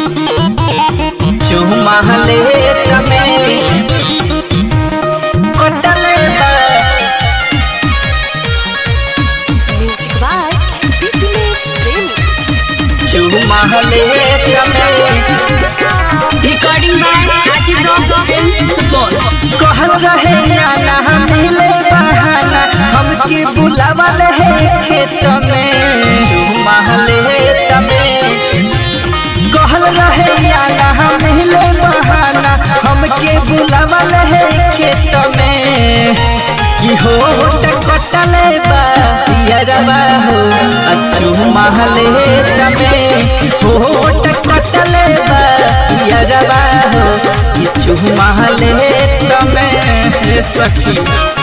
चुमाले तमे कटले बा Music by Fitness Premi. चुमाले तमे Recording by Rajiv Rock Film Support. कहल रहे आना मिले बहाना हमके बुलावल है खेत में चुमाले तमे कहल रहे आना मिले बहाना हमके बुलावल है खेत में कि हो कटले बा यरबा हो अच्छू महले तमे हो कटले बा यरबा हो अच्छू महले तमे सखी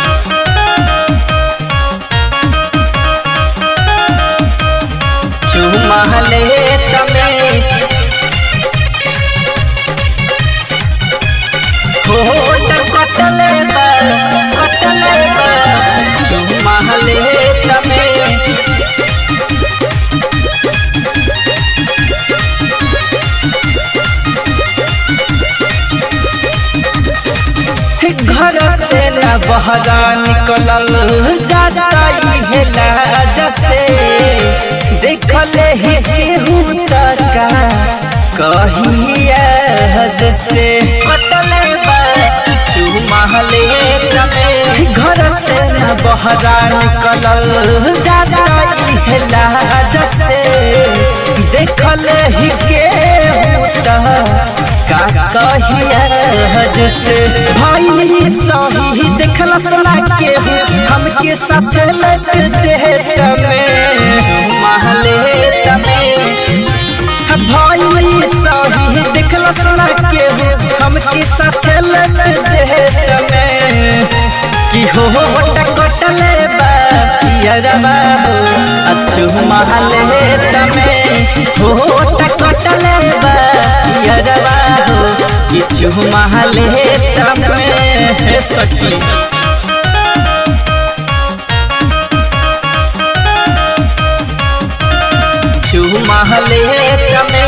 चुमहले तमे हो कटले बा कटले बा चुमहले तमे घर से न बहरा निकलल जाता है लाज से देखले ही केहू तका कहिया से कटले बा चुमहले तमे घर से न बहरा निकलल जाता है लाज से देखले ही केहू तका का कहिया हज से भाई सही देखला सुना के हमके साथ लग दे तमे महले तमे भाई सही देखला सुना के हमके साथ लग दे तमे कि हो कटले बा यरबा हो अच्छू महले तमे हो कटले बा यरबा हो किछु महले तमे सखी चुमहले तमे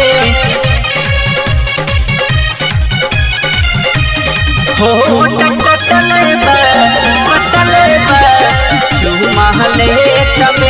हो कटले बा कटले बा चुमहले तमे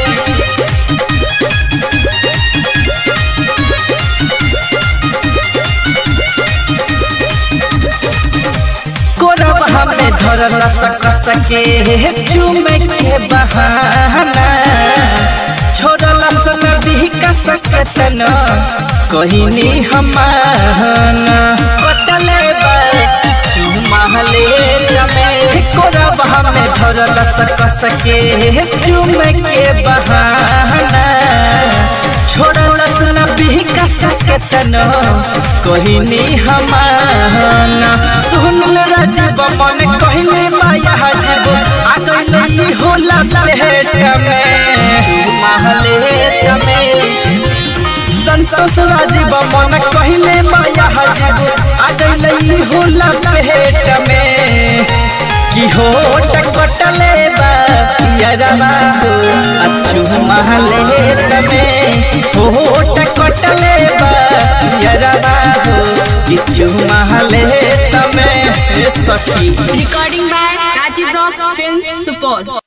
कोरब हमें धरल सक सके चुमे के बहाना छोड़ल सन भी का सकतन कहिनी हमाना कटले बा चुमहले जमे कोरब हमें धरल सक सके चुमे के बहाना छोड़ल सन भी का सकतन कहिनी हमाना सुनल राजीव मन कहले माया हजीब आ गइले ई होला प्लेट में महले तमे संतोष राजीव मन कहले माया हजीब आ गइले ई होला प्लेट में कि हो कटले बा यरबा हो अच्छू महले तमे हो कटले बा यरबा हो किछु महले तमे सखी Recording by Rajiv Rock Film Support.